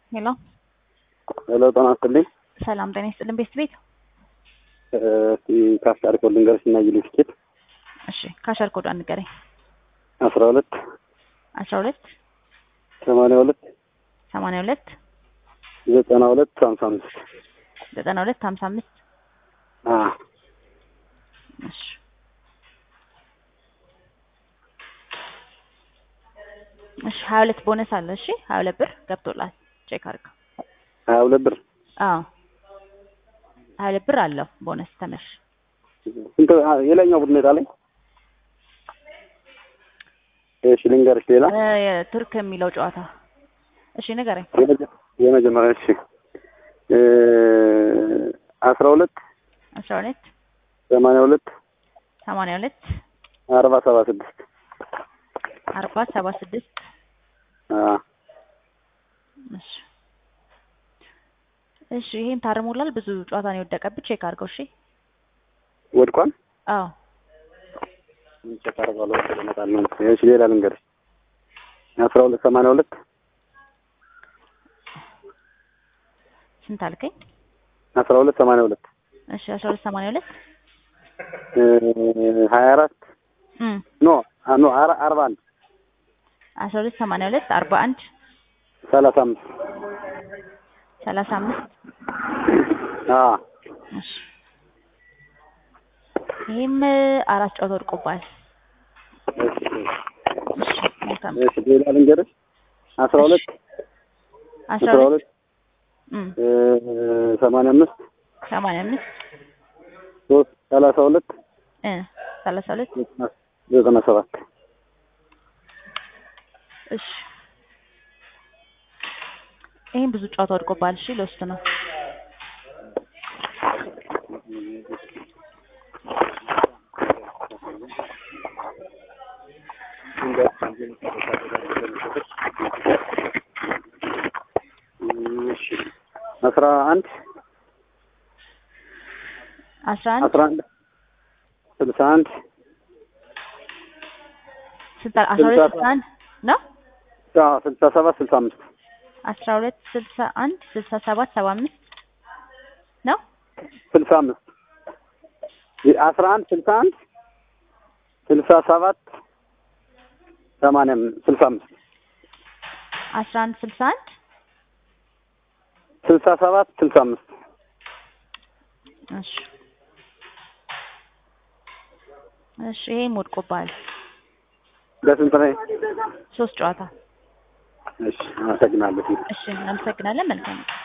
ሄሎ ሄሎ ጤና ይስጥልኝ። ሰላም ጤና ይስጥልን። ቤት ቤት እስቲ ካሽ አልኮል ልንገርሽ እና ይሉ ትኬት እሺ፣ ካሸር ኮዷን ንገረኝ። አስራ ሁለት አስራ ሁለት ሰማንያ ሁለት ሰማንያ ሁለት ዘጠና ሁለት ሀምሳ አምስት ዘጠና ሁለት ሀምሳ አምስት እሺ እሺ ሀያ ሁለት ቦነስ አለ። እሺ ሀያ ሁለት ብር ገብቶላል። ቼክ አድርገው። ሀያ ሁለት ብር አዎ ሀያ ሁለት ብር አለው ቦነስ ተመሽ ስንት የላኛው ቡድን የጣለኝ? እሺ ልንገርሽ ሌላ ቱርክ የሚለው ጨዋታ እሺ ንገረኝ። የመጀ- የመጀመሪያ እሺ አስራ ሁለት አስራ ሁለት ሰማንያ ሁለት ሰማንያ ሁለት አርባ ሰባ ስድስት አርባ ሰባ ስድስት እሺ እሺ ይሄን ታርሞላል። ብዙ ጨዋታ ነው የወደቀብህ። ቼክ አድርገው። እሺ ወድቋል። አዎ ቼክ አደርጋለሁ። ወደ እመጣለሁ። እሺ ሌላ ልንገርሽ አስራ ሁለት ሰማንያ ሁለት ስንት አልከኝ? አስራ ሁለት ሰማንያ ሁለት እሺ አስራ ሁለት ሰማንያ ሁለት ሀያ አራት እም ኖ ኖ አር- አርባ አንድ አስራ ሁለት ሰማንያ ሁለት አርባ አንድ ሰላሳ አምስት ሰላሳ አምስት አዎ እሺ ይሄም አራት ጨዋታ ወድቆባል። እሺ መልካም እሺ ሌላ ልንገርሽ አስራ ሁለት አስራ አስራ ሁለት ሁለት እም ሰማንያ አምስት ሰማንያ አምስት ሶስት ሰላሳ ሁለት እ ሰላሳ ሁለት ዘጠና ሰባት እሺ ይሄን ብዙ ጨዋታ ወድቆባል። እሺ ልወስድ ነው። እሺ አስራ አንድ አስራ አንድ አስራ አንድ ስልሳ አንድ ስልሳ አስራ ሁለት ስልሳ አንድ ነው አዎ ስልሳ ሰባት ስልሳ አምስት አስራ ሁለት ስልሳ አንድ ስልሳ ሰባት ሰባ አምስት ነው ስልሳ አምስት አስራ አንድ ስልሳ አንድ ስልሳ ሰባት ሰማንያ ስልሳ አምስት አስራ አንድ ስልሳ አንድ ስልሳ ሰባት ስልሳ አምስት እሺ እሺ ይሄም ወድቆባል። በስንት ላይ? ሶስት ጨዋታ እሺ አመሰግናለሁ። እሺ እናመሰግናለን። መልካም